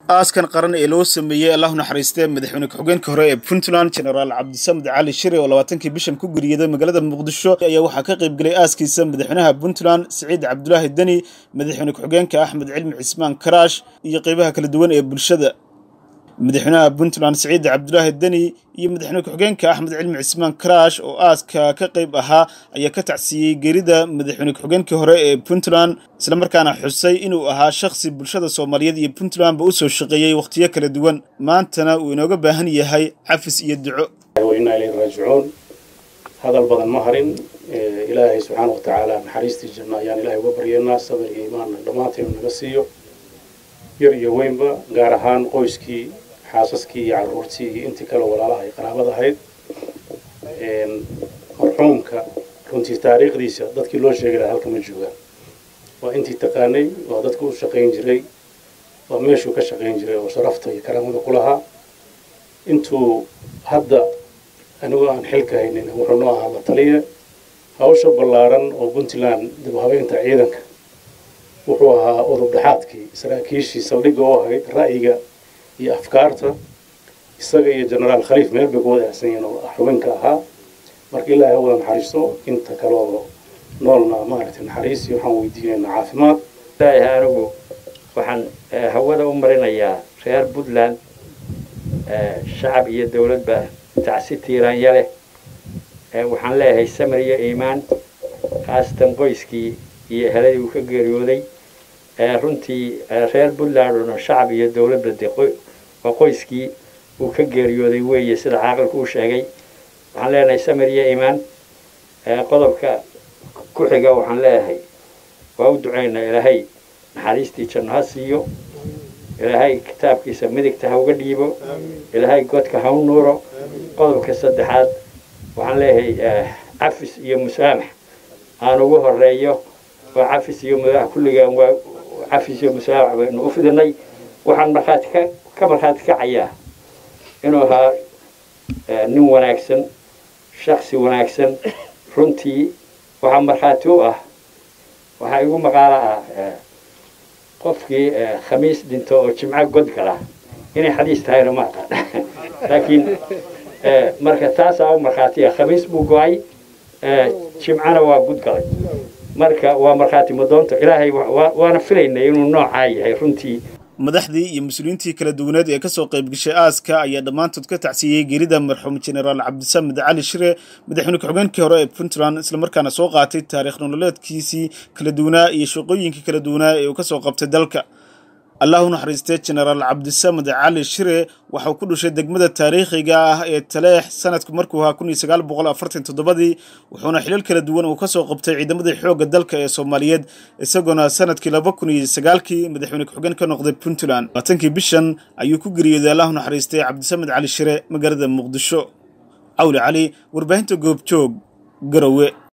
aaskan qaran ee loo sameeyey allahu naxariistee madaxweyne ku-xigeenka hore ee puntland genaraal cabdisamed cali shire oo labaatankii bishan ku geriyaday magaalada muqdisho ayaa waxaa ka qaybgelay aaskiisa madaxweynaha puntland siciid cabdulaahi deni madaxweyne ku-xigeenka axmed cilmi cismaan karaash iyo qeybaha kala duwan ee bulshada madaxweynaha puntland siciid cabdulaahi deni iyo madaxweyne ku-xigeenka axmed cilmi cismaan karaash oo aaska ka qayb ahaa ayaa ka tacsiiyey geerida madaxweyne ku-xigeenkii hore ee puntland islamarkaana xusay inuu ahaa shakhsi bulshada soomaaliyeed iyo puntlandba u soo shaqeeyey wakhtiyo kala duwan maantana uu inooga baahan yahay xafis iyo duco wainaa ilayhi raajicuun hadal badan ma harin ilaahay subxaana wa tacaala naxariistii janno ayaan ilahay uga baryeynaa sabir iyo imaanna dhammaanteenu naga siiyo yar iyo weynba gaar ahaan qoyskii xaasaskii iyo carruurtii iyo intii kale walaalaha ay qaraabad ahayd marxuumka runtii taariikhdiisa dadkii loo sheegi lahaa halka ma joogaan waa intii taqaanay waa dadka u shaqayn jiray waa meeshuu ka shaqayn jiray oo sharafta iyo karaamada ku lahaa intuu hadda anigoo aan xilka haynin wuxuu noo ahaa la taliya hawsha ballaaran oo puntland dib u habeynta ciidanka wuxuu ahaa udub dhexaadkii saraakiishii saldhigga oo ahayd ra'yiga iyo afkaarta isaga iyo genaraal khaliif meel bay ku wada ahsan yihiin oo xubinka ahaa marka ilaahay ha wada naxariisto inta kaloo noolna maaragtay naxariis iyo waxaan weydiinaynaa caafimaad ilaahay anigu waxaan hawada u marinayaa reer puntland shacab iyo dawladba tacsi tiiraanya leh waxaan leeyahay samir iyo iimaan khaasatan qoyskii iyo eheladii uu ka geeriyooday runtii reer puntland oo shacab iyo dawladba de waa qoyskii uu ka geeriyooday weeye sida caaqilku uu sheegay waxaan leenahay samir iyo iimaan qodobka ku xiga waxaan leeyahay waa u ducaynaa ilaahay naxariistii janno ha siiyo ilaahay kitaabkiisa midigta ha uga dhiibo ilaahay godka ha u nuuro qodobka saddexaad waxaan leeyahay cafis iyo musaamax aan ugu horeeyo oo cafis iyo musaamax kulligaan waa cafis iyo musaamax baynu u fidinay waxaan markhaati ka ka markhaati kacayaa inuu ahaa nin wanaagsan shaksi wanaagsan runtii waxaa markhaati u ah waxaa igu maqaalo ah qofkii khamiis dhinto oo jimco god gala inay xadiis tahayna ma aqaan laakiin marka taasaa u markhaatiya khamiis buu go-ay jimcana waa gud galay marka waa markhaati madoonto ilaahay waana filaynay inuu noocaa yahay runtii madaxdii iyo mas-uuliyiintii kala duwaneed ee kasoo qaybgashay aaska ayaa dhammaantood ka tacsiiyey geerida marxuum genaraal cabdisamed cali shire madaxweyne ku-xigeenkii hore ee puntland islamarkaana soo qaatay taariikh nololeedkiisii kala duwanaa iyo shaqooyinkii kala duwanaa ee uu kasoo qabtay dalka allahu naxariistee genaraal cabdisamed cali shire waxauu ku dhashay degmada taariikhiga ah ee taleex sanadku markuu ahaa kun iyo sagaal boqol afartan toddobadii wuxuuna xilal kala duwan uu kasoo qabtay ciidamadii xoogga dalka ee soomaaliyeed isagoona sanadkii laba kun iyo sagaalkii madaxweyne ku-xigeen ka noqday puntland labaatankii bishan ayuu ku geriyooday allahu naxariistay cabdisamed cali shire magaalada muqdisho cawli cali warbaahinta goobjoog garowe